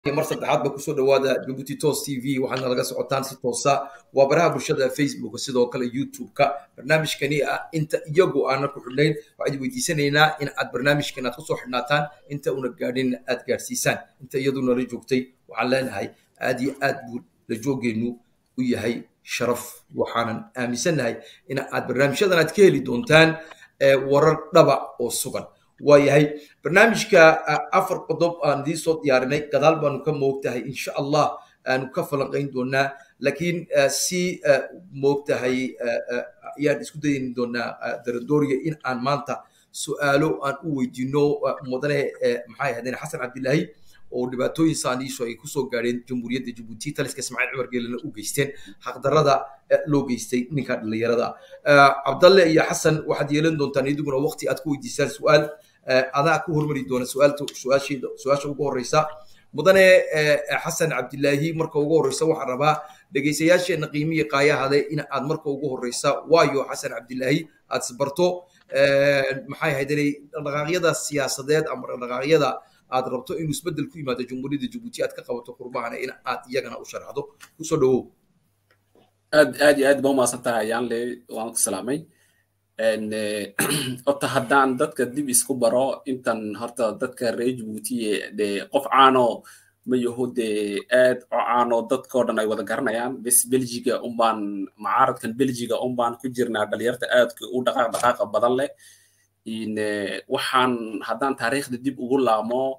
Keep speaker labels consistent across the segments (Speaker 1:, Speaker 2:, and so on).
Speaker 1: mar saddexaad ba kusoo dhawaada jabuuti tos t v waxaadna laga socotaan si toosa waa baraha bulshada facebook sidoo kale youtube-ka barnaamijkani ah inta iyagu aana ku xidhnayn waxaad weydiisanaynaa in aad barnaamijkan aad kusoo xidhnaataan inta una gaadhin aad gaadhsiisaan inta iyadu nala joogtay waxaan leenahay aad iyo aad buu la joogeennu u yahay sharaf waxaanan aaminsannahay in aad barnaamijyadan aad ka heli doontaan warar dhaba oo sugan waayahay barnaamijka afar qodob aan idiin soo diyaarinay gadaal baanu ka moogtahay insha allah aanu ka falanqayn doonaa laakiin si moogtahay ayaan isku dayin doonaa daradooriga in aan maanta su'aalo aan u weydiino mudane maxay ahaydeen xasan cabdilaahi oo dhibaatooyin saaniisho ay kusoo gaadheen jamhuuriyadda jabuuti taliska ismaaciil cumar geelena u geysteen xaqdarrada loo geystay ninka dhallinyarada cabdalle iyo xasan waxaad yeelan doontaan idiguna waqti aad ku weydiisaan su'aal adaa ku hormari doona su-aalta su-aasheeda su-aasha ugu horreysa mudane xasan cabdilaahi marka ugu horreysa waxaan rabaa dhegaysayaasheenna qiimihi qaayahade in aad marka ugu horreysa waayo xasan cabdilaahi aad isbarto maxay ahayd inay dhaqdhaqaaqyada siyaasadeed ama dhaqdhaqaaqyada aad rabto inuu isbeddel ku yimaado jamhuuriyadda jabuuti aad ka qabato qurbahana in aad iyagana u sharxdo kusoo dhawow
Speaker 2: aad aad iyo aad ba umaasan tahay ayaanle waan ku salaamay horta haddaan dadka dib isku baro intan horta dadka reer jabuuti de qof caano ma yaho de aad oo caano dadkao dhan ay wada garanayaan bes belgiga unbaan macaaradkan belgiga unbaan ku jirnaa dhalinyarta aadka u dhaqaaq dhaqaaqa badan leh waxaan haddaan taariikhda dib ugu laamo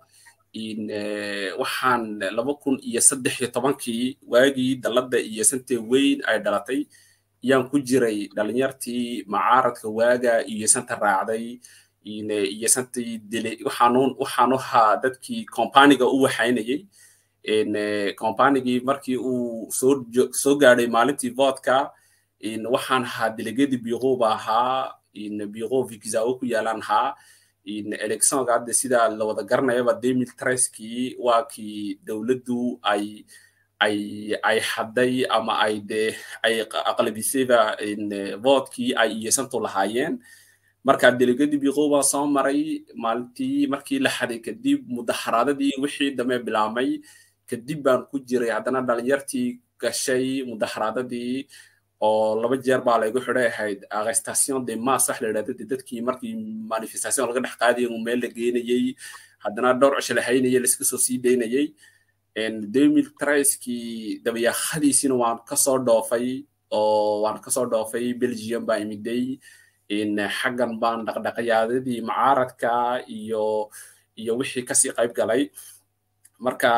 Speaker 2: waxaan laba kun iyo saddex iyo tobankii waagii dalladda iyo sante weyn ay dhalatay yaan ku jiray dhalinyartii macaaradka waaga iyo santa raacday iyo santii dile waxaanu waxaanu ahaa dadkii kompaniga u waxaynayay kompanigii markii uu soo soo gaadhay maalintii voodka waxaan ahaa delegadi biqoba ahaa biqo vigzao ku yaalaan ahaa electionka hadde sidaa la wada garanayaba demil treskii waa kii dowladdu ay ay ay hadday ama ay de ay aqlabisayba voodkii ay iyosantu lahaayeen marka delegadi biqo baa soo maray maalintii markii la xaday kadib mudaxaraadadii wixii dambe bilaabmay kadib baan ku jiray haddana dhalinyartii gashay mudaxaraadadii oo laba jeer baa laygu xidhay ahayd arrestation de mas wax la yidhahda de dadkii markii manifestation laga dhex qaadayay uu meel la geenayey haddana dhowr cisho la haynayay laiska soo sii daynayay demil traiskii dabayaaqadiisina waan kasoo dhoofay oo waan kasoo dhoofay belgium baa imiday xaggan baan dhaqdhaqayaadadii macaaradka iyo iyo wixii kasii qayb galay marka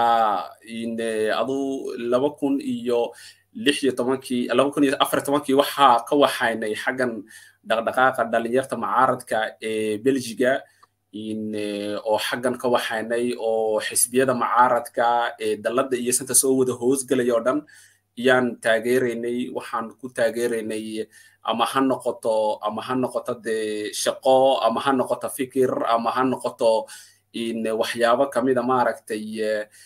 Speaker 2: adu laba kun iyo lix iyo tobankii laba kun iyo afar tobankii waxaa ka waxaynay xaggan dhaqdhaqaaqa dhalinyarta macaaradka ee belgiga oo xaggan ka waxaynay oo xisbiyada macaaradka ee dalladda iyo santa soo wada hoosgelaya oo dhan yaan taageeraynay waxaan ku taageeraynay ama ha noqoto ama ha noqoto de shaqo ama ha noqoto fikir ama ha noqoto waxyaabo kamida maaragtay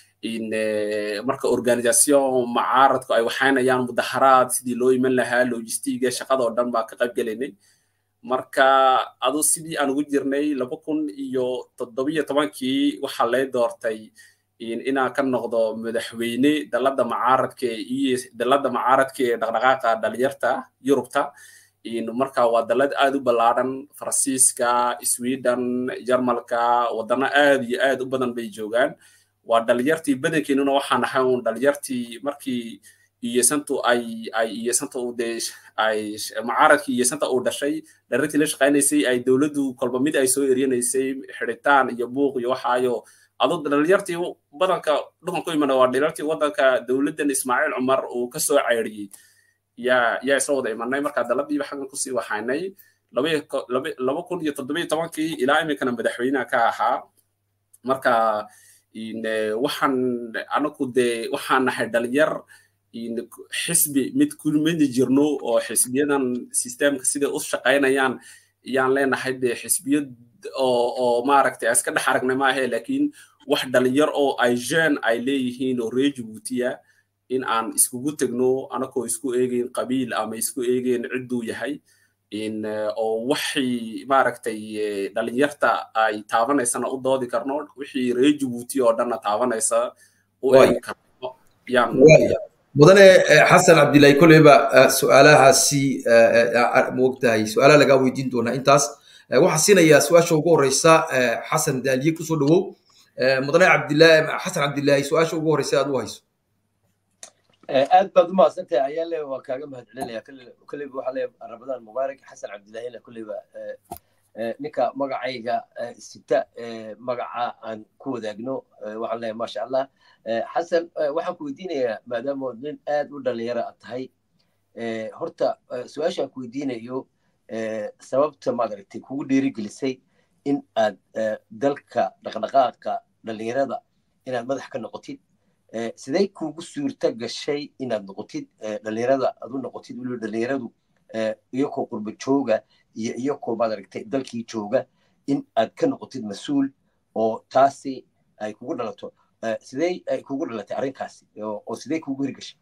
Speaker 2: marka organisation macaaradku ay waxaynayaan mudaharaad sidii loo iman lahaa logistiga shaqadoo dhan baa ka qayb gelaynay marka adu sidii aan ugu jirnay laba kun iyo toddobiyo tobankii waxaa lay doortay inaan ka noqdo madaxweyne dalladda macaaradka iyo dalladda macaaradka ee dhaqdhaqaaqa dhalinyarta yurubta marka waa dallad aad u ballaadhan faransiiska sweden jarmalka waddano aad iyo aad u badan bay joogaan waa dhalinyartii badankeenuna waxaan ahay un dhalinyartii markii iyosantu ay ay iyosanta u dee ay macaaradkii iyosanta uu dhashay dhalinyartii la shaqaynaysay ay dowladdu kolba mid ay soo eryanaysay xiditaan iyo buuq iyo waxaayo adu dhalinyartii badanka dhulkan ku imana waa dhalinyartii waddanka dowladdan ismaaciil cumar uu ka soo cayriyey yaa yaa isla wada imanay marka daladiiba xaggan kusii waxaynay laba kun iyo toddobiyo tobankii ilaa iminkana madaxweynaha ka ahaa marka waxaan anagu dee waxaan nahay dhalinyar xisbi mid kumidi jirno oo xisbiyadan systemka siday u shaqaynayaan yaan leenahay dee xisbiyad oo oo maaragtay iska dhex aragnay maahe laakiin wax dhalinyar oo ay jean ay leeyihiin oo reer jabuutiya in aan iskugu tegno anagoo isku eegeyn qabiil ama isku eegeyn cidduu yahay oo waxay maaragtay dhalinyarta ay taabanaysana u doodi karno wixii reer jabuuti oo dhanna taabanaysa u eegi karno yaan
Speaker 1: mudane xasan cabdillahi kolleyba su-aalahaasi moogtahay su-aalaha lagaa weydiin doonaa intaas waxaan siinayaa su-aasha ugu horeysa xasan daaliye kusoo dhawow mudane cabdillahi xasan cabdillahi su-aasha ugu horeysa aad u hayso
Speaker 3: aad baad u mahadsantahay ayaale waa kaaga mahadcelinaya kolleyba waxaa leeyahay ramadaan mubaarak xasan cabdillahina kolleyba ninka magacayga sita magaca aan ku wadaagno waxaan leeyahay maasha allah xasan waxaan ku weydiinayaa maadaama nin aad u dhalinyaro aad tahay horta su-aasha aan ku weydiinayo sababta maaragtay kugu dhiirigelisay in aad dalka dhaqdhaqaaqa dhalinyarada inaad madax ka noqotid sidee kugu suurta gashay inaad noqotid dhalinyarada aad u noqotid weliba dhalinyaradu iyakoo qurba jooga iyo iyakoo maaragtay dalkii jooga in aad ka noqotid mas-uul oo taasi ay kugu dhalato sidee ay kugu dhalatay arrinkaasi oo sidee kugu hirgashay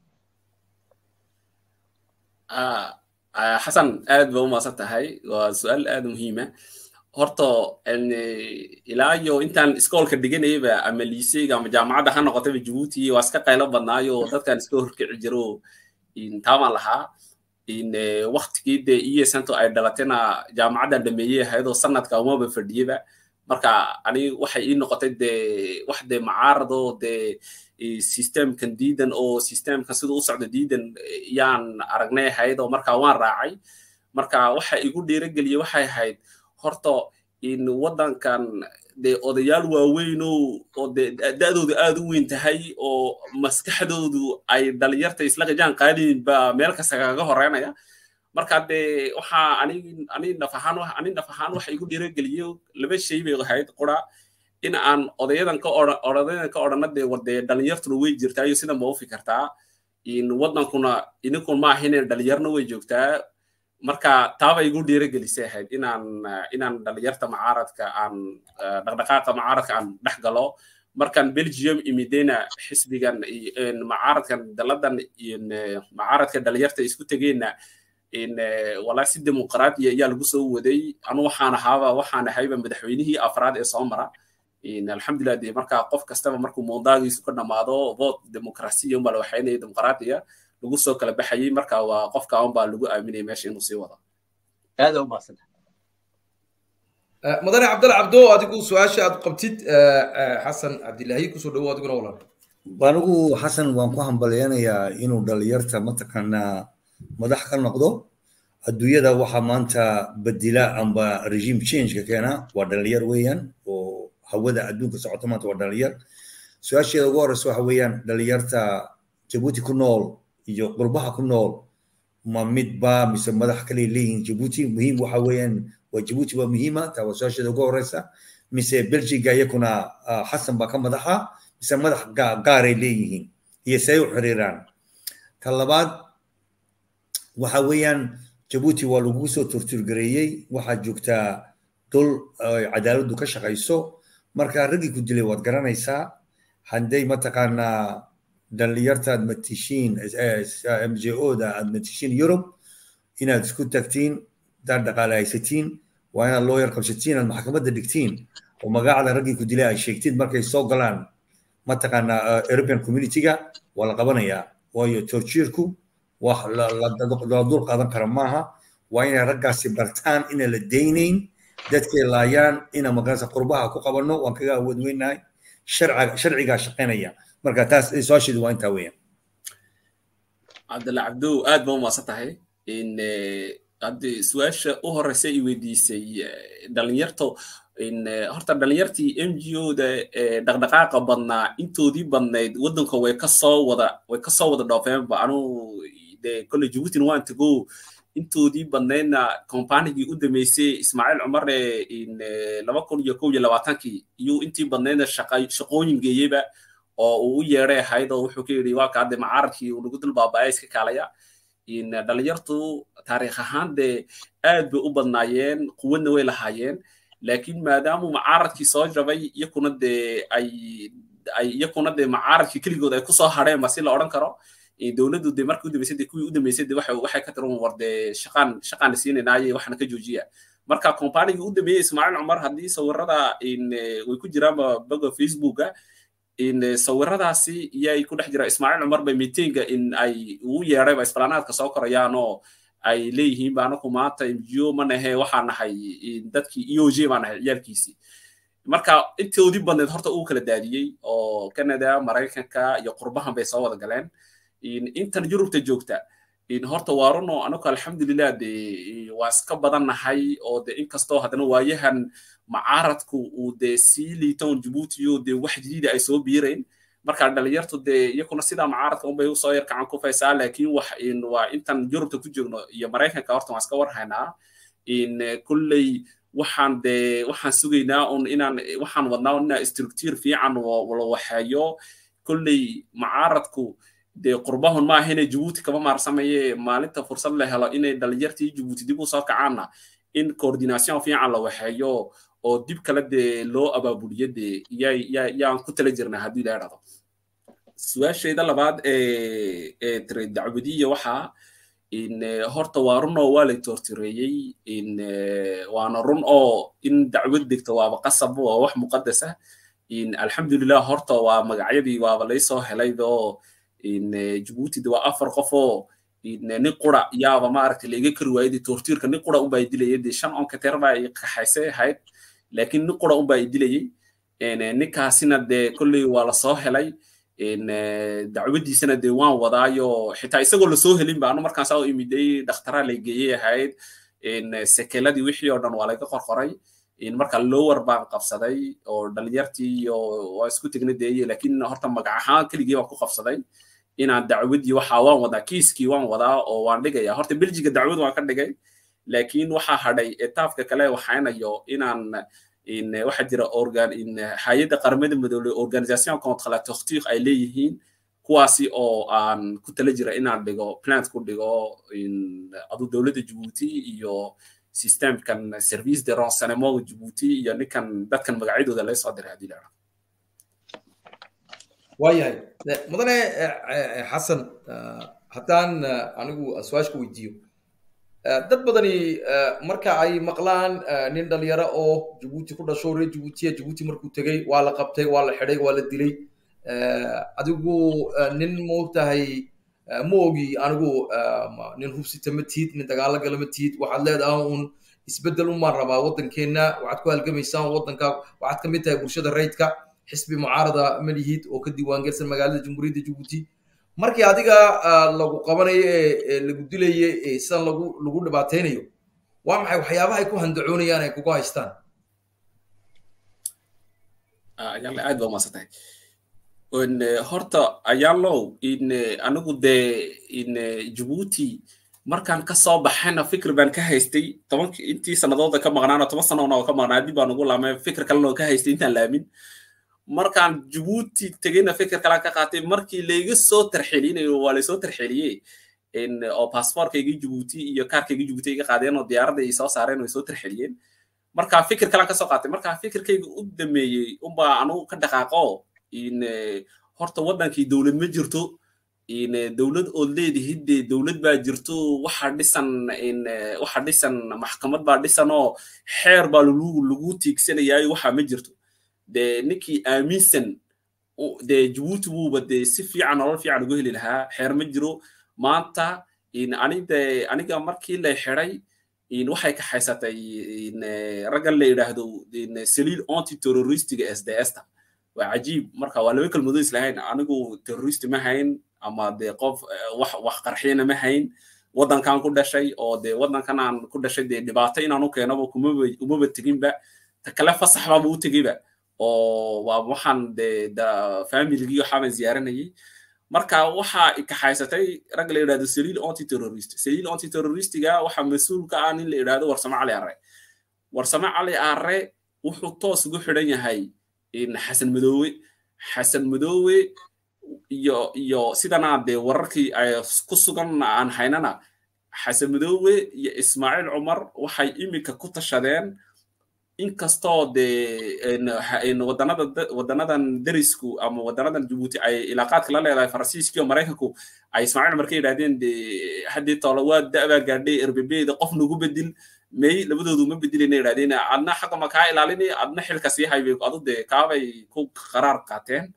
Speaker 2: xasan aad ba u maasan tahay waa su-aal aad muhiima horta ilaa iyo intaan iskoolka dhiganayaba ama liiseyga ama jaamacadda ha noqotaba jabuuti waa iska qaylo badnaayo dadkan iska horkici jiro taaban lahaa waktigii dee iyesanto ay dhalatayna jaamacaddan dhameeyey ahayadoo sanadka umaba fadhiyaba marka ani waxay ii noqotay dee wax dee macaarado dee systemkan diidan oo systemkan siduu u socdo diidan yaan aragnay ahayd oo marka waan raacay marka waxa igu dhiirageliyey waxay ahayd horta in waddankan dee odayaal waaweyn oo dee da'doodu aad u weyn tahay oo maskaxdoodu ay dhalinyarta isla qajaan qaadin baa meel kasta kaga horeynaya marka dee waxaa ani ani naf ahaan ani naf ahaan waxa igu dhiirageliyo laba shay bay ahayd qura in aan odayadan ka odayadan ka odhana dee war dee dhalinyartuna way jirtaa iyo sidan ba u fikirtaa in waddankuna idinkun ma ahin dhalinyarna way joogtaa marka taaba igu dhiiragelisay ahayd inaan inaan dhalinyarta macaaradka aan dhaqdhaqaaqa macaaradka aan dhex galo markaan belgium imidena xisbigan macaaradkan daladan macaaradka dhalinyarta isku tegeenna walaa si dimuqraadiya ayaa lagu soo waday anu waxaan ahaaba waxaan ahayba madaxweynihii afraad ee soo mara alxamdulilah dee marka qof kastaba markuu moodaagiisu ka dhamaado vote demokrasiya unbaa la waxaynaya dimuqraadiya lagu soo kala baxayey marka waa qofka un baa lagu aaminaya meesha inuu sii wado
Speaker 3: aada u mahadsanta
Speaker 1: mudane cabdalla cabdo adigu su-aasha aad qabtid xasan cabdilaahi kusoo dhawo adiguna walaal
Speaker 4: anigu xasan waan ku hambalyanayaa inuu dhalinyarta mataqaanaa madax ka noqdo adduunyada waxaa maanta bedila amba regime changeka keena waa dhalinyar weeyaan oo hawada adduunka socota maanta waa dhalinyar su-aasheeda ugu horeysa waxa weeyaan dhalinyarta jabuuti ku nool iyo qurbaha ku nool ma midba mise madax kale leeyihiin jabuuti muhiim waxa weeyaan waa jabuuti waa muhiima taa waa su-aasheeda ugu horeysa mise belgiga iyakuna xasan baa ka madaxa mise madax gaaray leeyihiin iyo say u xiriiraan ta labaad waxa weeyaan jabuuti waa lagu soo turturgareeyey waxaad joogtaa dul cadaaladdu ka shaqayso marka raggii ku dilay waad garanaysaa hadday mataqaanaa dhalinyarta aad matishiin m j o da aad matishiin yurub inaad isku tagtiin daad dhaqaale haysatiin waa inaad looyar qabsatiin aad maxkamadda dhigtiin oo magacda raggii ku dilay ay sheegtiin markay soo galaan mataqaanaa european communityga waa la qabanayaa waayo torjiirku wax la dul qaadan kara maaha waa inay raggaasi bartaan inaan la daynayn dadkay laayaan ina magarasa qurbaha ku qabanno waan kaga awood weynahay sharcigaa shaqaynaya marka taas su-aasheedu waa intaa weeyaan
Speaker 2: cabdalla cabdow aad ba umaasan tahay in haddi su-aasha u horeysa i weydiisay dhalinyarto horta dhalinyartii m g o da dhaqdhaqaaqa badnaa intoodii badnayd waddanka way kasoo wada way kasoo wada dhoofeenba anuu de kolle jabuutina waan tago intoodii badnaydna kombanigii u dameysay ismaaciil cumarne laba kun iyo kow iyo labaatankii iyo intii badnaydna shaqooyin geeyeyba oo uu u yeedhay ahayd oo wuxuu ka yidhi waa kaa de macaaradkii uu nagu dul baaba'aya iska kaalaya dhalinyartu taariikh ahaan dee aad bay u badnaayeen quwadna way lahaayeen laakiin maadaamuu macaaradkii soo jabay iyakuna dee ay ay iyakuna dee macaaradkii keligood ay kusoo hadheen ba si la odhan karo dowladdu de markii u dambeysay de kuwii u dambeysay de waxay waxay ka tiran war dee shaqaan shaqaan siinaynaayey waxna ka joojiya marka kombanigii u dambeeyey ismaaciil cumar haddii sawirada way ku jiraanba boga facebooka in sawiradaasi iyay ku dhex jira ismaaciil cumar bay miitiinga in ay ugu yeedhayba isbalaanaadka soo korayaan oo ay leeyihiin ba anaku maanta mgo ma nahe waxaa nahay dadkii eog baa nahay ciyaalkiisii marka intoodii badneed horta uu kala daadiyey oo canada maraykanka iyo qurbahan bay soo wada galeen intan yurubta joogta horta waa runo anaku alxamdulilah de waa iska badan nahay oo de inkastoo haddana waayahan macaaradku uu de sii liitoon jabuutiyo de wax jadiida ay soo biirayn marka dhalinyartu dee iyakuna sidaa macaaradka unbay usoo yar kacan ku faysaa laakiin wax waa intan yurubta ku joogno iyo maraykanka horta waan iska warhaynaa in kulley waxaan de waxaan sugaynaa un inaan waxaan wadnaa inaa structure fiican la waxeeyo kulley macaaradku dee qurbahun ma ahine jabuuti kama maarsamaye maalinta fursad la helo inay dhalinyartii jabuuti dib u soo kacaanna in coordination fiican la waxeeyo oo dib kale dee loo abaabuliyo dee yaan ku tala jirnaa haddii la idhahdo su-aashayda labaad ee tire dacwadiya waxaa in horta waa run oo waa la toortireeyey in waana run oo in dacwad degto waaba qasab waa wax muqadasa in alxamdulilah horta waa magacyadii waaba laysoo helaydoo in jabuuti de waa afar qof oo nin qura yaaba maaragtay laiga kari waayay toortiirka nin qura unbaa dilayay dee shan onkateer baa i qaxaysay ahayd laakiin nin qura unbaa i dilayay ninkaasina dee kolley waa lasoo helay dacwadiisana dee waan wadaayo xitaa isagoo lasoo helin ba anu markaan saa u imiday dhakhtaraa lay geeyey ahayd sekeladii wixii oo dhan waa laga qorqoray marka lower baan qabsaday oo dhalinyartii iyo waa isku tegnay dee laakiin horta magac ahaan keligii baan ku qabsaday inaan dacwadii waxa waan wadaa kiiskii waan wadaa oo waan dhigaya horta belgiga dacwad waan ka dhigay laakiin waxaa hadhay etaafka kale waxaynayo inaan waxaa jira organ hay-adda qaramada midoobey organisation contre la torture ay leeyihiin kuwaasi oo aan ku tala jira inaan dhigo plant ku dhigo adu dowladda jabuuti iyo systemkan service de renseignement jabuuti iyo ninkan dadkan magacyadooda laga soo diray haddii la
Speaker 1: waayahay mudane xasan haddaan anigu su-aashka weydiiyo dad badani marka ay maqlaan nin dhalinyaro oo jabuuti ku dhasho reer jabuutiya jabuuti markuu tegey waa la qabtay waa la xidhay waa la dilay adigu nin moogtahay ma ogi anigu nin hubsita ma tiid nin dagaalo gala ma tiid waxaad leedahay un isbeddel umaan rabaa waddankeenna waxaad ku halgamaysaan waddanka waxaad ka mid tahay bulshada rayidka xisbi mucaarada ma lihid oo ka diiwaangelsan magaalada jamhuuriyadda jabuuti markii adiga lagu qabanayo ee lagu dilayo ee sidan lagu lagu dhibaataynayo waa maxay waxyaabaha ay ku handacoonayaan ay kugu haystaan
Speaker 2: ayaale aad baa umaadsantahay horta ayaalow in anigu dee in jabuuti markaan ka soo baxayna fikir baan ka haystay tobanki intii sanadooda ka maqnaana toban sanoona oo ka maqnaa dib baan ugu laamay fikir kalena oo ka haystay intaan laamin markaan jabuuti tegeyna fikir kalaan ka qaatay markii layga soo tarxelinayo waa laysoo tarxeliyey oo baasboorkaygii jabuuti iyo kaarkaygii jabuuti iga qaadeen oo diyaaradda ay soo saareen oo ay soo tarxeliyeen marka fikir kalaan kasoo qaatay marka fikirkayga u dameeyey unbaa anugu ka dhaqaaqo in horta waddankii dowlad ma jirto in dowlad ood leedihid dee dowlad baa jirto waxa dhisan in waxa dhisan maxkamad baa dhisan oo xeer baa lagu lagu tiigsanayaayo waxa ma jirto dee ninkii aaminsan dee jabuuti wuuba dee si fiican nolol fiican ugu heli lahaa xeer ma jiro maanta in anide aniga markii la xiday in waxay kaxaysatay in raggan la yidhaahdo in saliil anti terroristiga sds-ta waa cajiib marka waa laba kelmadood islahayn anigu terrorist ma hayn ama dee qof wax wax qarxiyana ma hayn waddankan ku dhashay oo dee waddankan aan ku dhashay dee dhibaato inaan u keenaba kumaba umaba teginba ta kale fasax baaba u tegeyba oo waa waxaan dee familigii waxaabaan ziyaaranayay marka waxaa kaxaysatay rag la yidhahdo saliil anti terrorist saliil anti terroristiga waxaa mas-uul ka ah nin la yidhahdo warsame cali arre warsame cali arre wuxuu toos ugu xidhan yahay xasan madoowe xasan madoowe iyo iyo sidanaa dee wararkii ay ku sugan aan haynana xasan madoowe iyo ismaaciil cumar waxay iminka ku tashadeen inkastoo dee wadanada wadanadan derisku ama wadanadan jabuuti ay ilaaqaadka la leedahay faransiiskii oo maraykanku ay ismaaciil cumar ka yidhahdeen dee haddii toola waa da'baa gaadhay erbebeda qof nagu bedil may labadoodu ma bedelayna yidhahdeen adna xaqa ma kaa ilaalinay adna xilka sii haybay adu dee kaabay ku qaraar qaateen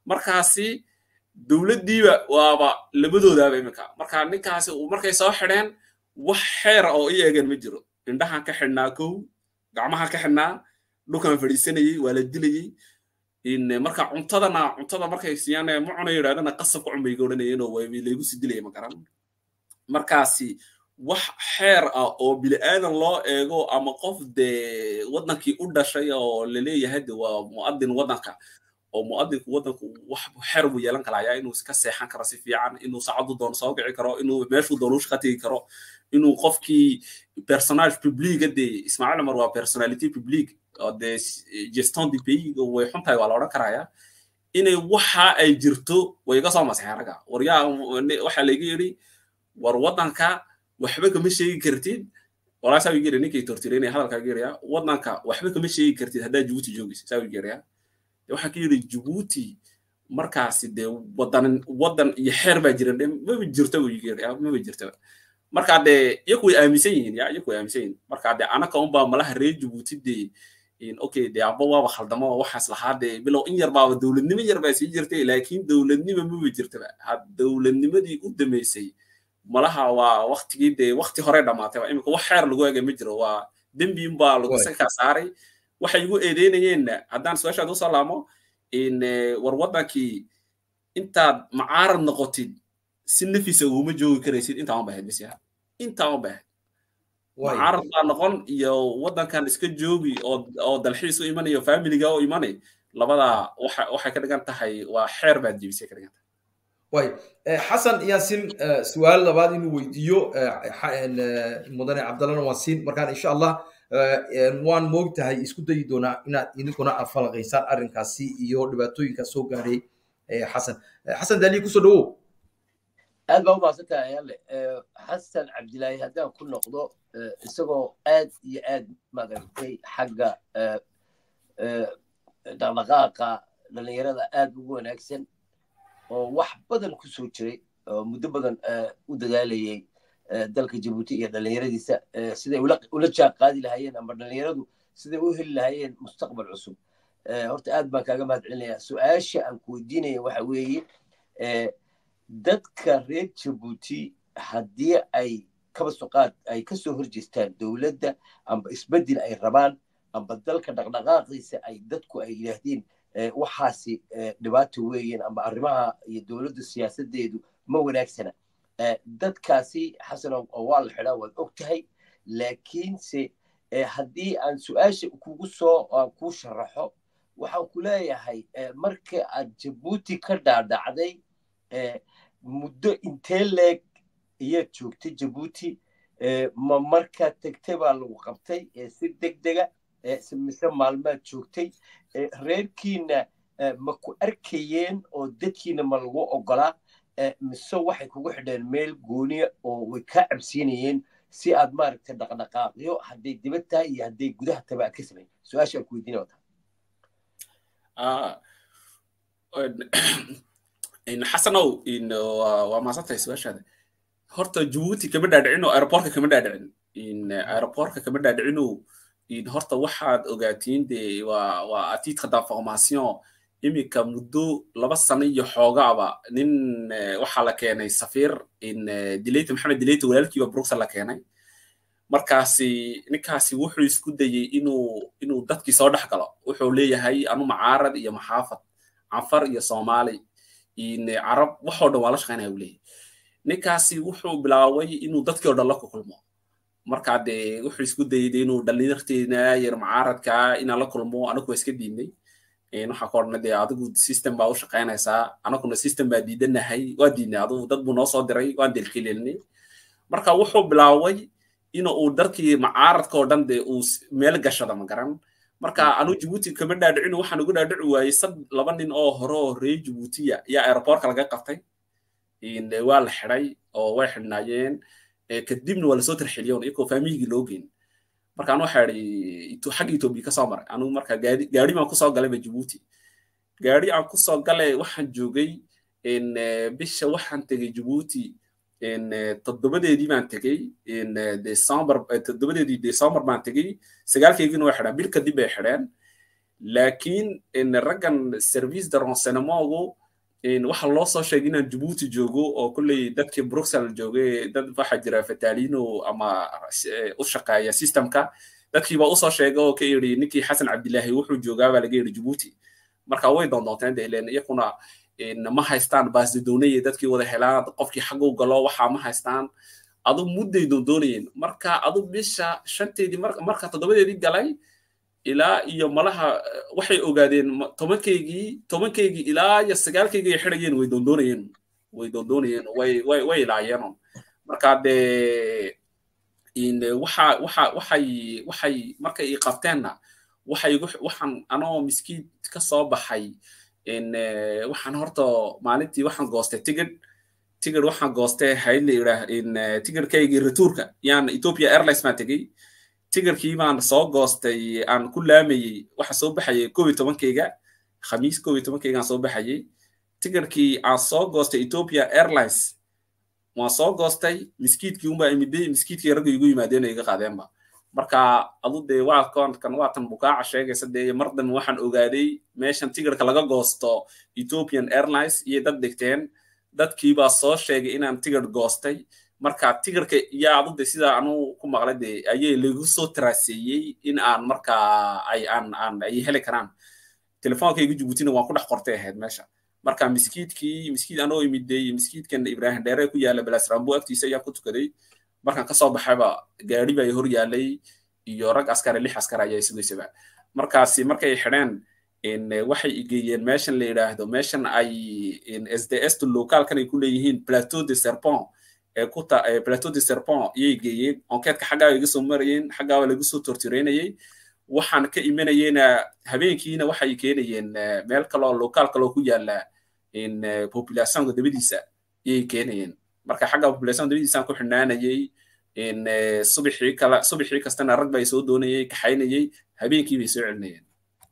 Speaker 2: markaasi dowladdiiba waaba labadoodaaba iminka marka ninkaasi markay soo xidheen wax xeer oo i eegan ma jiro indhahan ka xidhnaa kow gacmahan ka xidhnaa dhulkan fadhiisanayey waa la dilayey marka cuntadana cuntada markay siiyaan ma cuna yidhahdana qasab ku cunbay odhanayeenoo laygu sii dilaya ma garan markaasi wax xeer ah oo bili'aadan loo eego ama qof dee waddankii u dhashay oo laleeyahay de waa mu'adin waddanka oo mu'adinku waddanku wax xeer buu yeelan karayaa inuu ka seexan karo si fiican inuu saacadu doono soo kici karo inuu meeshuu doono u shaqa tegi karo inuu qofkii personage publica dee ismaaciil cumar waa personality public oo dee gestion du pays way xun tahay waa la odhan karayaa inay waxa ay jirto way iga soo masexeen ragga waryaa waxaa layga yidhi war waddanka waxba kama sheegi kartid walaa saa wigeera ninkay tortireynaya hadalkaa geeraya waddanka waxba kama sheegi kartid haddaa jabuuti joogaysa saa wigeeraya waxaa ka yidhi jabuuti markaasi dee wadan wadan iyo xeer baa jira de maba jirto wigeeraya maba jirto marka dee iyaku way aaminsan yihiin ya iyaku way aaminsan yihiin marka dee anaka unbaa malaha reer jabuuti dee okay dee amba waaba khaldamo waxaas lahaa dee bilow in yar baaba dowladnimo yar baa sii jirtay laakiin dowladnimo maba jirtaba dowladnimadii u dambeysay malaha waa waktigii dee wakti hore dhamaatay imika wax xeer lagu eegay ma jiro waa dembi unbaa lagu sankaa saaray waxay igu eedeynayeenna haddaan su-aashaad usoo laamo war waddankii intaad macaarad noqotid si nafisa uguma joogi karaysid intaa un bahayd bisyaha intaa un bahayd macaarad baa noqon iyo waddankan iska joogi oo dalxiis u imanayo familiga u imanay labadaa waxay ka dhigan tahay waa xeer baad jebisay ka dhigan tahay
Speaker 1: way xasan yaasin su-aal labaad inuu weydiiyo mudane cabdallana waan siin markaan insha allah waan moogtahay isku dayi doonaa inaad idinkuna afalaqaysaan arrinkaasi iyo dhibaatooyinka soo gaadhay xasan xasan daaliye kusoo dhawow
Speaker 3: aad baa u mahadsantahay ayaale xasan cabdilaahi haddaan ku noqdo isagoo aad iyo aad maaragtay xagga dhaqdhaqaaqa dhallinyarada aad ugu wanaagsan oo wax badan ku soo jiray oo muddo badan u dadaalayay dalka jabuuti iyo dhallinyaradiisa siday ula jaan qaadi lahaayeen ama dhallinyaradu siday u heli lahaayeen mustaqbal cusub horta aad baan kaaga mahad celinayaa su-aasha aan ku weydiinaya waxa weeye dadka reer jabuuti haddii ay kaba soqaad ay kasoo horjeestaan dowladda amba isbeddel ay rabaan amba dalka dhaqdhaqaaqiisa ay dadku ay yidhaahdeen waxaasi dhibaato weeyeen amba arrimaha iyo dowladda siyaasadeedu ma wanaagsana dadkaasi xasanow oo waa la xidhaa waad og tahay laakiinse haddii aan su-aasha kugu soo aan kuu sharaxo waxaan ku leeyahay marka aad jabuuti ka dhaadhacday muddo intee leeg ayaad joogtay jabuuti ma markaad tegtay baa lagu qabtay si deg dega mise maalmaad joogtay reerkiina ma ku arkayeen oo dadkiina ma lagu ogolaa mise waxay kugu xidheen meel gooniya oo way kaa cabsiinayeen si aad maaragtay dhaqdhaqaaqyo hadday dibad tahay iyo hadday gudaha taba aad ka samayn su-aashaan ku weydiina wata
Speaker 2: xasanow waa maasantahay su-aashaada horta jabuuti kama dhaadhicin oo aeroportka kama dhaadhicin aeroportka kama dhaadhicino horta waxaad ogaatiin de waa waa atiidka d'information iminka muddo laba sano iyo xoogaaba nin waxaa la keenay safiir dileyta maxamed dileyta walaalkiiba bruxel la keenay markaasi ninkaasi wuxuu isku dayey inuu inuu dadkii soo dhex galo wuxuu leeyahay anu macaarad iyo maxaafad canfar iyo soomaali carab waxoo dhan waa la shaqaynaya uu leeyahay ninkaasi wuxuu bilaabay inuu dadkii oo dhan la kulmo markaa dee wuxuu isku dayey inuu dhallinyarteena yar macaaradka inaan la kulmo anagu waa iska diidnay waxaa ka odhanay dee adigu system baa u shaqaynaysaa anaguna system baa diidanahay waa diidnay adigu dad buu noo soo diray waan delkileelnay marka wuxuu bilaabay in uu darkii macaaradka oo dhan dee uu meel gashada ma garan marka anu jabuuti kama dhaadhicin waxaan ugu dhaadhici waayey sad laba nin oo hore oo reer jabuutiya ayaa aeroportka laga qabtay waa la xidhay oo way xidhnaayeen kadibna waa lasoo tarxiliyoon iyagoo faamiyigii loo geyn marka anu waxaa idhi xagga etoobiya kasoo maray anu marka gaari gaari baan kusoo galayba jabuuti gaari aan kusoo galay waxaan joogay bisha waxaan tegay jabuuti toddobadeedii baan tegey december toddobadeedii december baan tegey sagaalkeygina way xidhaan bil kadib bay xidheen laakiin raggan service de renseignementgu waxa loo soo sheegay inaan jabuuti joogo oo kolley dadkii bruxelles joogay dad waxaa jira fataalino ama u shaqeeya systemka dadkiiba usoo sheegay oo ka yidhi ninkii xasan cabdilaahi wuxuu joogaa baa laga yidhi jabuuti marka way doondoonteen de ileen iyakuna ma haystaan baasdidoonaya dadkii wada helaan qofkii xaguu galo waxaa ma haystaan adu mudday doondoonayeen marka adu bisha shanteedii marka toddobadeedii galay ilaa iyo malaha waxay ogaadeen tobankaygii tobankaygii ilaa iyo sagaalkaygii ay xidhayeen way doondoonayeen way doondoonayeen way way way ilaayeen marka dee waxa waxa waxay waxay markay i qabteenna waxay waxaan anoo miskiid ka soo baxay waxaan horta maalintii waxaan goostay tigid tigid waxaan goostay hayd la yidhaah tigidkaygii retourka yaan ethiopia airlines maa tegey tigirkii baan soo goostay aan ku laamayey waxa soo baxayay kow iyo tobankayga khamiis kow iyo tobankayga aan soo baxayay tigirkii aan soo goostay ethiopia airlines waan soo goostay miskiidkii unbaa imiday miskiidkii ragga igu yimaadeen iga qaadeenba marka adu dee waa koonkan waatan bukaaca sheegaysa dee mar dambe waxaan ogaaday meeshan tigirka laga goosto ethiopian airlines iyo dad dhigteen dadkiibaa soo sheegay inaan tigir goostay marka tigirka yaa adu de sidaa anu ku maqlay de ayay lagu soo taraaseeyey in aan marka ay aan aan ay heli karaan telefoonkayga jabuutina waan ku dhex qortay ahayd meesha marka miskiidkii miskiid anoo imiday miskiidkan ibrahim dheere ku yaala balasrambo agtiisa ayaan ku tukaday markaan kasoo baxayba gaari baa hor yaalay iyo rag askare lix askar ayaa sugaysaba markaasi markay xidheen waxay igeeyeen meeshan la yidhaahdo meeshan ay sds to localkan ay ku leeyihiin plateau de serpent ee ku ta plateau de serpent iyay geeyeen onkeedka xaggaa iga soo marayeen xaggaaba lagu soo tortireynayay waxaan ka imanayeyna habeenkiina waxay keenayeen meel kaloo local kaloo ku yaala populationka dabadiisa iyay keenayeen marka xagga population dabadiisaan ku xidhnaanayay subixii kala subixii kastana rag bay soo doonayay kaxaynayay habeenkii bay soo celinayeen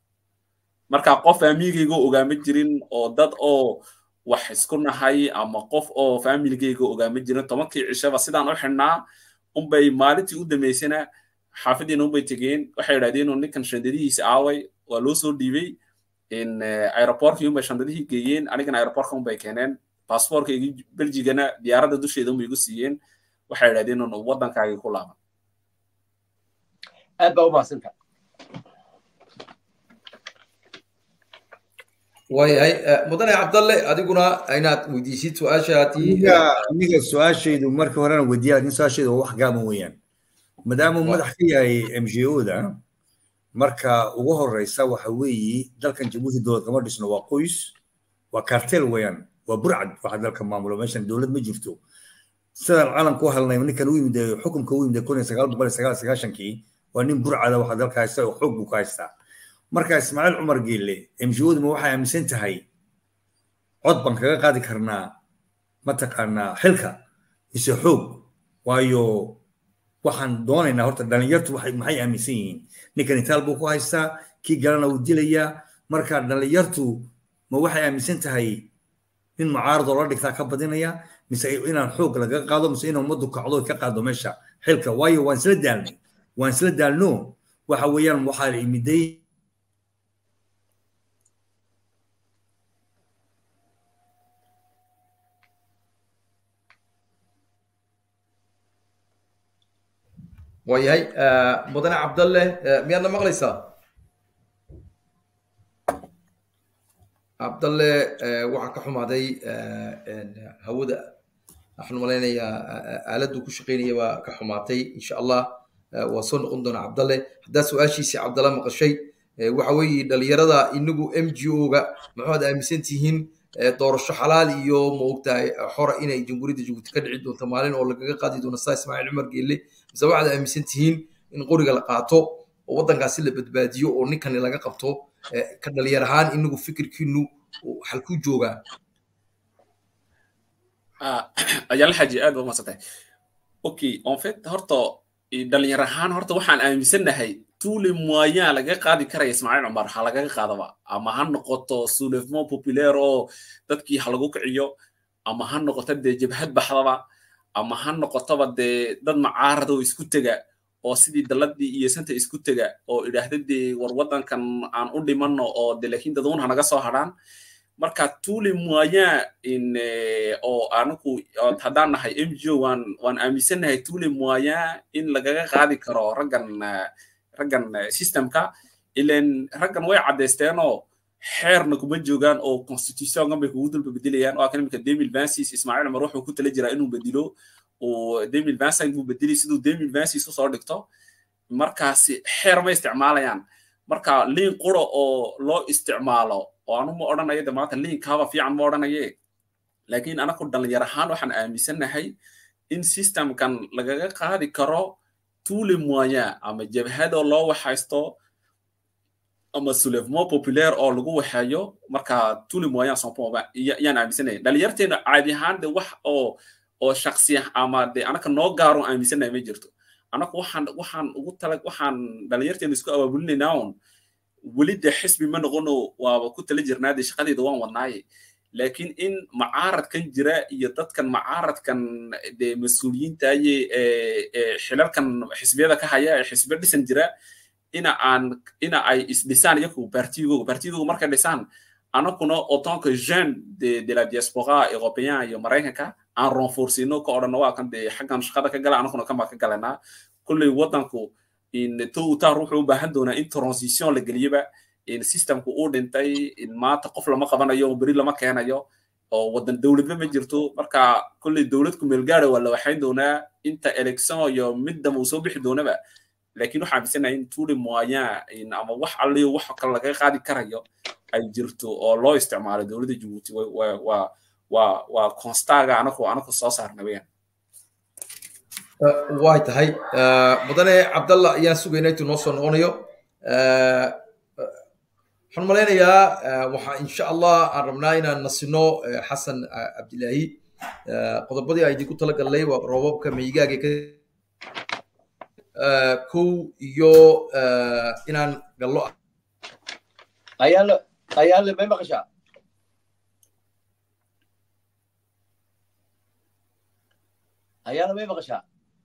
Speaker 2: marka qof faamigayga ogaama jirin oo dad oo wax isku nahay ama qof oo faamiligayga ogaama jirin tobankii cishaba sidaan u xidhnaa unbay maalintii u dambaysana xaafadiina unbay tegeen waxay idhahdeen inuu ninkan shandadihiisa aaway waa loo soo dhiibay aeroportkii unbay shandadihii geeyeen anigana aeroportka unbay keeneen baasboorkaygii beljigana diyaaradda dusheeda unbay igu siiyeen waxay idhahdeen inuu waddankaagii ku laaban
Speaker 3: aad baa u mahadsanta
Speaker 1: waayahay mudane cabdalle adiguna inaad weydiisid su-aashaadii
Speaker 4: aniga su-aashaydu marka horena weydiiya laakiin su-aashaydu waa wax gaaban weeyaan maadaama uu madax ka yahay m g o da marka ugu horeysa waxa weeye dalkan jabuuti dowlad kama dhisno waa qoys waa kartel weeyaan waa burcad waxa dalka maamulo meeshan dowlad ma jirto sidaan calanku helnay ninkan u yimid xukunka u yimid kun iyo sagaal boqol iyo sagaal sagaashankii waa nin burcada waxa dalka haysta oo xoog buu ka haystaa marka ismaaciil cumar geelle mgo-duma waxay aaminsan tahay cod baan kaga qaadi karnaa mataqaanaa xilka mise xoog waayo waxaan doonaynaa horta dhalinyartu maxay aaminsan yihiin ninkan itaal buu ku haystaa kii galana uu dilayaa marka dhalinyartu ma waxay aaminsan tahay nin mucaaradoo la dhigtaa ka badinaya mise inaan xoog lagaga qaado mise in ummaddu kacdo ka qaado meesha xilka waayo waan isla daalnay waan isla daalno waxa weeyaan waxaa imiday
Speaker 1: waayahay mudane cabdalle miyaadna maqlaysaa cabdalle waxaa ka xumaaday hawada waxaan malaynayaa aaladdu ku shaqaynaya baa ka xumaatay insha allah waa soo noqon doona cabdalle haddaa su-aashiisii cabdalle maqashay waxa weeye dhalinyarada inagu m g o-ga maxaad aaminsan tihiin doorasho xalaal iyo maogtahay xora inay jamhuuriyadda jabuuti ka dhici doonto maalin oo lagaga qaadi doono saa ismaaciil cumar geelle mise waxaad aaminsan tihiin in qoriga la qaato oo waddankaasi la badbaadiyo oo ninkani laga qabto ka dhalinyar ahaan inagu fikirkiinu halkuu joogaa
Speaker 2: ayaala xaji aad ba umaadsantahay okay en fait horta dhalinyar ahaan horta waxaan aaminsannahay tous les moyens laga qaadi karaya ismaaciil cumar ha lagaga qaadaba ama ha noqoto soulèvement populaire oo dadkii ha lagu kiciyo ama ha noqoto dee jabhad baxdaba ama ha noqotoba dee dad macaarad oo isku tega oo sidii daladii iyo santa isku tega oo idhaahda dee war waddankan aan u dhimanno oo de laakiin daduun hanaga soo hadhaan marka tuli moyen in oo anigu haddaan nahay m g o waan waan aaminsannahay tuli moyen in lagaga qaadi karo raggan raggan systemka ilan raggan way caddaysteenoo xeerna kuma joogaan oo constitutionkan bay kugu dulba bedelayaan oo kan imika demil vancis ismaaciil cumar wuxuu ku tala jiraa inuu bedelo oo demil vancis buu bedelay siduu demil vancis usoo dhigto markaasi xeer ma isticmaalayaan marka liin quro oo loo isticmaalo oo anu ma odhanayo de maanta liinkaaba fiican ma odhanaye laakiin anaku dhalinyar ahaan waxaan aaminsannahay in systemkan lagaga qaadi karo tuli moyen ama jabhadoo loo waxaysto ama soulèvement populaire oo lagu waxeeyo marka tuli moyen sonpoma yaan aaminsanaya dhalinyarteena caadi ahaan de wax oo oo shaksi ama de anaka noo gaaro aaminsanaya ma jirto anaku waxaan waxaan ugu tala waxaan dhalinyarteena isku abaabulinaynaa un weli de xisbi ma noqono waaba ku tala jirnaa de shaqadeeda waan wadnaaye laakiin in macaaradkan jira iyo dadkan macaaradkan de mas-uuliyiintaye xilalkan xisbiyada ka haya ee xisbiya dhisan jira ina aan ina ay isdhisaan iyaku partigooga partigooga markay dhisaan anakuna autant que jeune de, de la diaspora européen iyo maraykanka aan renforcino ka odhanno waa kan dee xaggan shaqada ka gala anakuna kan baa ka galanaa kulley waddanku in towtar wuxuu u baahan doonaa in transition la geliyaba in systemku uu dhintay in maanta qof lama qabanayo beri lama keenayo oo waddan dowladba ma jirto marka kulley dowladku meelgaara waa la waxayn doonaa inta election iyo middama uu soo bixi doonaba laakiin waxaa aaminsanaya in tuli moyen ama wax alliyo wax kale laga qaadi karayo ay jirto oo loo isticmaalo dowladda jabuuti waa waa waa constaga anaku anaku soo saarna weyaan
Speaker 1: way tahay mudane cabdalla ayaan sugayna intuu noo soo noqonayo waxaan malaynayaa waxaa insha allah aan rabnaa inaan nasino xasan cabdilaahi qodobadii aan idinku tala gallay waa roobabka meygaaga kow iyo inaan gallo
Speaker 3: ayaale ayaale may maqashaa ayaale may maqashaa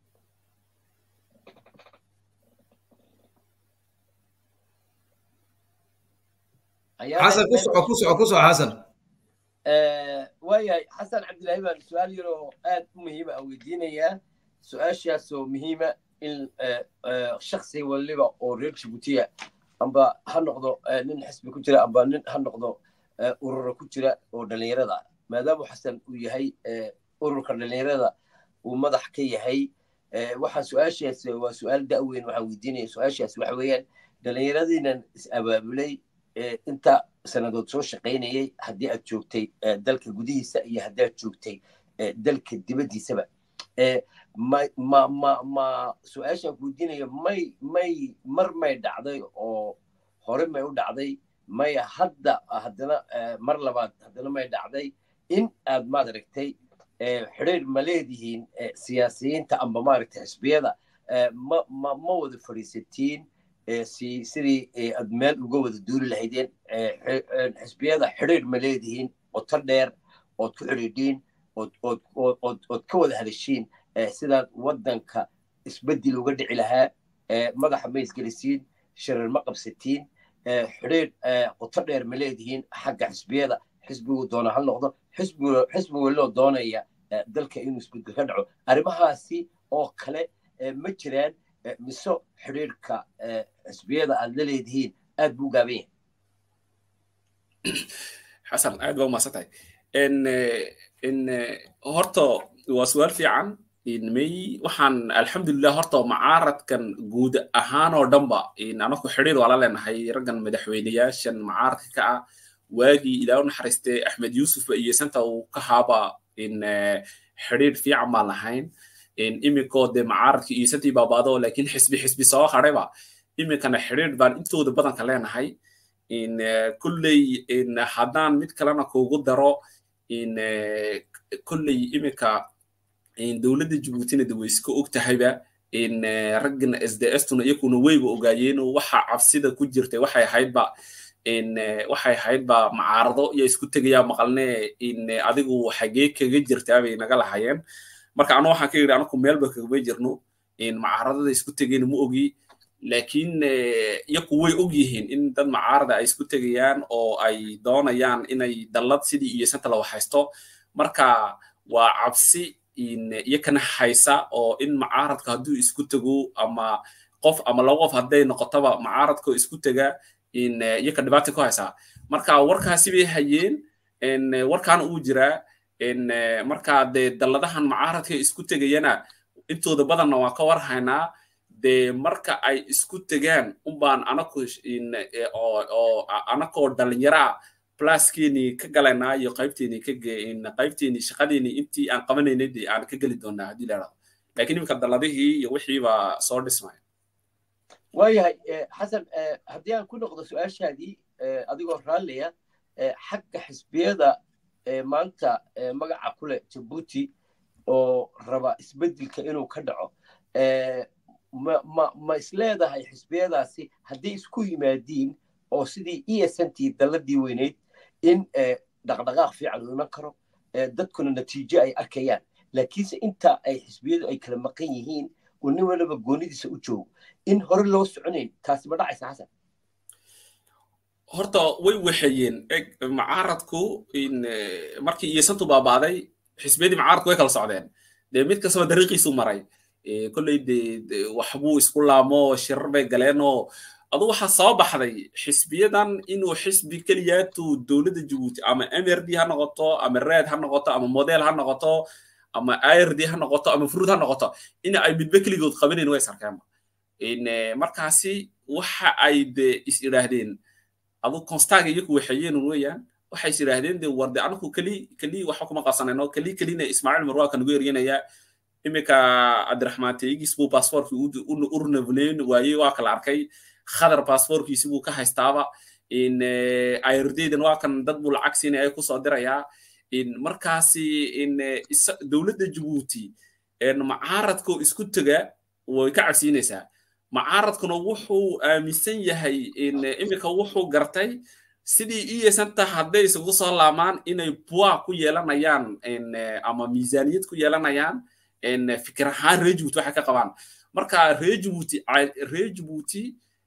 Speaker 1: xasan ku soco ku soco ku soco xasan
Speaker 3: waayahay xasan cabdilaahi baan su-aal yar oo aad u muhiima aan weydiinayaa su-aashaasoo muhiima in shaksi waliba oo reer jibuutiya amba ha noqdo nin xisbi ku jira amba nin ha noqdo urura ku jira oo dhalinyarada maadaama xasan uu yahay ururka dhalinyarada uu madax ka yahay waxaa su-aashaas waa su-aal da'weyn waxaan weydiinaya su-aashaas waxa weeyaan dhalinyaradiinan is abaabulay inta sanadood soo shaqaynayay haddii aad joogtay dalka gudihiisa iyo haddii aad joogtay dalka dibaddiisaba ma ma ma ma su-aashaan weydiinaya may may mar may dhacday oo hore may u dhacday may hadda haddana mar labaad haddana may dhacday in aad maad aragtay xidhiir ma leedihiin siyaasiyiinta amba maaragtay xisbiyada ma ma ma wada fadhiisatiin si sidii aad meel uga wada duuli lahaydeen xisbiyada xidhiir ma leedihiin qoto dheer ood ku xidhiidhiin ood ood ood ood ka wada hadashiin sidaad waddanka isbeddel uga dhici lahaa madaxa ma isgelisiin shirar ma qabsatiin xidhiir qoto dheer ma leedihiin xagga xisbiyada xisbigu doona ha noqdo xisbi weloo doonaya dalka inuu isbeddel ka dhaco arrimahaasi oo kale ma jiraan mise xidhiirka xisbiyada aad la leedihiin aad buu gaaban yahay
Speaker 2: xasan aad baa umahadsan tahay in horta waa su-aal fiican may waxaan alxamdulilah horta macaaradkan guud ahaan oo dhanba anaku xidhiir waa la leenahay raggan madaxweyneyaashan macaaradka ka ah waagii ilaa u naxariistay axmed yuusufba iyo santa uu ka haaba in xidhiir fiican baan lahayn iminkoo dee macaaradka iyo santii baabaado laakiin xisbi xisbi soo hadhayba iminkana xidhiir baan intooda badanka leenahay in kulley in haddaan mid kalena kuugu daro in kulley iminka dowladda jabuutina de way iska og tahayba in raggan sdstuna iyakuna weyba ogaayeen waxa cabsida ku jirtay waxay ahaydba in waxay ahaydba macaarado iyo isku tegayaa maqalne in adigu xagee kaga jirtaa bay naga lahayeen marka anu waxaan ka yidhi anaku meelba kagama jirno macaaradada isku tegeen ma ogi laakiin iyaku way og yihiin in dad macaarada ay isku tegayaan oo ay doonayaan inay dallad sidii iyo santa la waxaysto marka waa cabsi iyakana haysa oo in macaaradka hadduu isku tego ama qof ama laba qof hadday noqotaba macaaradka isku tega iyaka dhibaata ku haysaa marka warkaasi bay hayeen warkaana uu jiraa marka dee dalladahan macaaradka isku tegayana intooda badanna waan ka war haynaa dee marka ay isku tegaan unbaan anaku oo anakoo dhalinyaraa pluskeenii ka galaynaa iyo qaybteenii ka qaybteenii shaqadeenii intii aan qabanaynay dee aan ka geli doonaa haddii la dhahdo laakiin iminka dalladihii iyo wixii baa soo dhismaya
Speaker 3: waayahay xasan haddii aan ku noqdo su-aashaadii adigoo raalliya xagga xisbiyada maanta magaca ku leh jabuuti oo raba isbeddelka inuu ka dhaco ma isleedahay xisbiyadaasi haddii isku yimaadiin oo sidii esantii dalladii weyneyd in dhaqdhaqaaq fiican uu iman karo dadkuna natiijo ay arkayaan laakiinse inta ay xisbiyadu ay kala maqan yihiin oo nin waliba goonidiisa u joogo in hore loo soconayn taasi ma dhacaysa xasan
Speaker 2: horta way waxeeyeen eg macaaradku markii iyosantu baabaaday xisbiyadii macaaradku way kala socdeen dee mid kastaba dariiqiisu maray kolley de waxbuu isku laamo shirar bay galeenoo adu waxaa soo baxday xisbiyadan inuu xisbi keliyaatu dowladda jabuuti ama mrd ha noqoto ama red ha noqoto ama model ha noqoto ama ird ha noqoto ama fruud ha noqoto in ay midba keligood qabanayn way sarkeenba markaasi waxa ay de is idhaahdeen adu constaga iyaku waxeeyeen weeyaan waxay is idhaahdeen de war de anaku keli keli waxba kuma qabsanayno keli kelina ismaaciil marwaaka nagu eryanaya iminka cabdiraxmaan teegis buu baasboorkii u runavleyn waaye waa kala arkay khadar baasboorkiisi buu ka haystaaba irdaydan waa kan dad buu lacag siinaya ay kusoo dirayaa markaasi dowladda jabuuti macaaradkoo isku tega way ka cabsiinaysaa macaaradkuna wuxuu aaminsan yahay iminka wuxuu gartay sidii iyasanta hadday isugu soo laamaan inay bua ku yeelanayaan ama miisaaniyad ku yeelanayaan fikir ahaan reer jabuuti waxay ka qabaan marka reer jabuuti reer jabuuti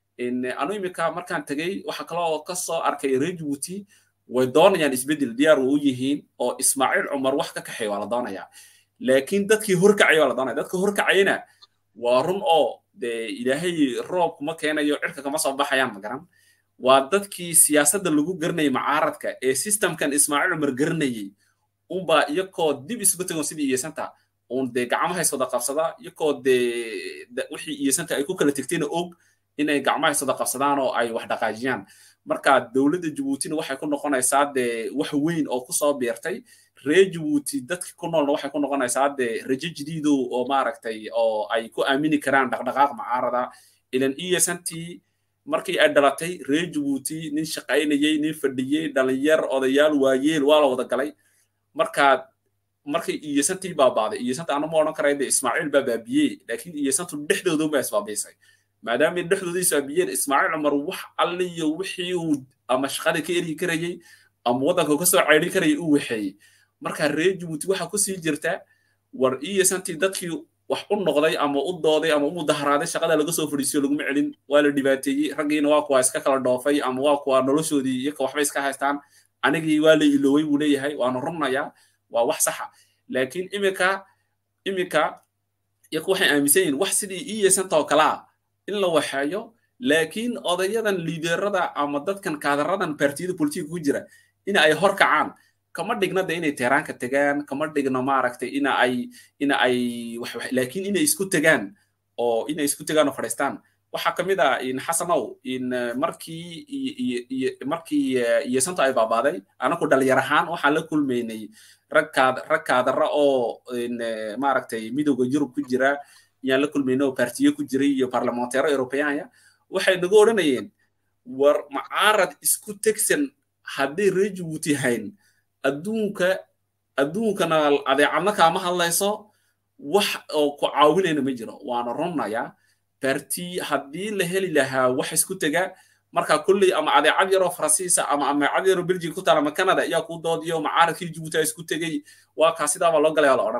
Speaker 2: anu iminka markaan tegey waxa kaloo ka soo arkay reer jabuuti way doonayaan isbeddel diyaar u yihiin oo ismaaciil cumar wax ka kaxeey waa la doonayaa laakiin dadkii horkacay waa la doonaya dadka horkacayna waa run oo dee ilaahay roob kuma keenayo cirka kama soo baxayaan ma garan waa dadkii siyaasadda lagu garanayay macaaradka ee systemkan ismaaciil cumar garanayay unbaa iyakoo dib isugu tagon sidii iyesanta uun dee gacmaha is wada qabsada iyakoo dee wixii iyesanta ay ku kala tegtayna og inay gacmaha is wada qabsadaan oo ay wax dhaqaajiyaan marka dowladda jabuutina waxay ku noqonaysaa dee wax weyn oo kusoo beertay reer jabuuti dadki ku noolna waxay ku noqonaysaa dee rajo jadiido oo maaragtay oo ay ku aamini karaan dhaqdhaqaaq macaarada ilan esantii markii ay dhalatay reer jabuuti nin shaqaynayey nin fadhiyey dhalinyar odayaal waayeel waa la wada galay marka markay iyosantii baabaaday iyosanta anama odhan karay de ismaaciil baa baabiyey laakiin iyosantu dhexdoodan baa isbaabiisay maadaamay dhexdooda isbaabiyeen ismaaciil cumar wax alliyo wixii uu ama shaqada ka eryi karayey ama waddanka ka soo ceydhin karayay uu waxeeyey marka reer jabuuti waxaa kusii jirta war iyosantii dadkii wax u noqday ama u dooday ama u mudaharaaday shaqada laga soo fadhiisiyo laguma celin waa la dhibaateeyey raggiina waa kuwa iska kala dhoofay ama waa kuwa noloshoodii iyaka waxbay iska haystaan anigii waa la iloowey buu leeyahay waana runnayaa waa wax saxa laakiin iminka iminka iyaku waxay aaminsan yihin wax sidii iyesanta oo kalaa in la waxeeyo laakiin odayadan liiderada ama dadkan kaadaradan partiyada politiga ku jira in ay hor kacaan kama dhigna de inay tehraanka tegaan kama dhigno maaragtay ina ay ina ay laakiin inay isku tegaan oo inay isku tegaan oo fadhiistaan waxaa ka mid ah in xasanow in markii markii iyesanta ay baabaaday anaku dhalinyar ahaan waxaan la kulmaynay rag kaad rag kaadara oo maaragtay midowda yurub ku jira yaan la kulmayna oo partiyo ku jiray iyo barlamanteero eurobeyaanya waxay nagu odhanayeen war macaarad isku tegsan hadday reer jabuuti hayn adduunka adduunkana adeecadna kaama hadlayso wax oo ku caawinayna ma jiro waana runnayaa barti haddii la heli lahaa wax isku tega marka kulley ama adeecad yaroo faransiisa ama ameecad yaroo belgium ku taala ama canada ayaa kuu doodiyo macaaradkii jabuuti a isku tegey waa kaa sidaabaa loo galaya la odhanaya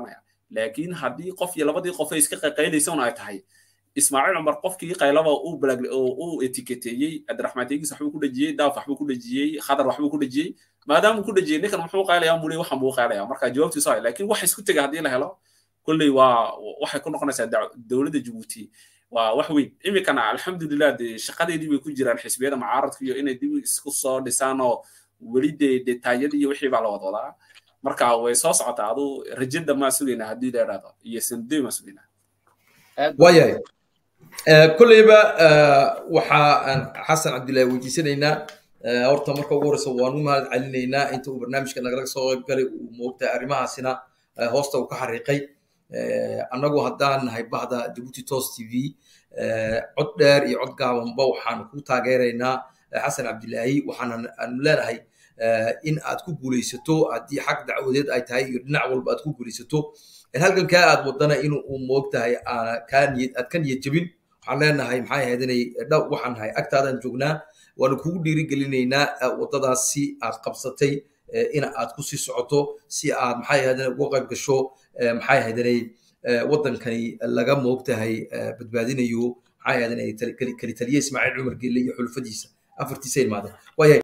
Speaker 2: laakiin haddii qof iyo labadii qof ay iska qayqaynaysan ay tahay ismaaciil cumar qofkii qaylaba uu balag uu etiketeeyey cabdiraxmaan teegis waxbuu ku dhejiyey daaf waxbuu ku dhejiyey khadar waxbuu ku dhejiyey maadaama ku dhejiyey ninkan muxuu qaylayaa muli waxan buu qaylayaa marka jawaabtiisu ay laakiin wax isku tega haddii la helo kolley waa waxay ku noqonaysaa dowladda jabuuti waa wax weyn iminkana alxamdulilah dee shaqadeedii bay ku jiraan xisbiyada mucaaradka iyo inay dib isku soo dhisaan oo weli dee detaayadii iyo wixii baa la wadwadaa marka way soo socotaa adu rajada maa sugaynaa haddii la idhaahdo iyo sandoy maa sugaynaa
Speaker 1: waayahay kolleyba waxaan xasan cabdillahi weydiisanaynaa horta marka ugu horeysa waanu mahad celinaynaa inta uu barnaamijka nagala soo qayb galay uu moogtay arrimahaasina hoosta uu ka xariiqay annagu haddaan nahay bahda jabuuti tos t v cod dheer iyo cod gaabanba waxaan ku taageeraynaa xasan cabdilaahi waxaan aanu leenahay in aad ku guulaysato haddii xag dacwadeed ay tahay iyo dhinac walba aad ku guulaysato halgankaa aad wadana in uu moogtahay aad ka niyad jebin waxaan leenahay maxay ahayd inay dhow waxaan nahay agtaadaan joognaa waanu kugu dhiirigelinaynaa waddadaasi aad qabsatay in aad ku sii socoto si aad maxay ahayd uga qayb gasho maxay ahayd inay waddankani laga moogtahay badbaadinayo maxay ahayd inay kalitaliye ismaaciil cumar gelle iyo xulufadiisa afartiisa ilmaadeen waayahay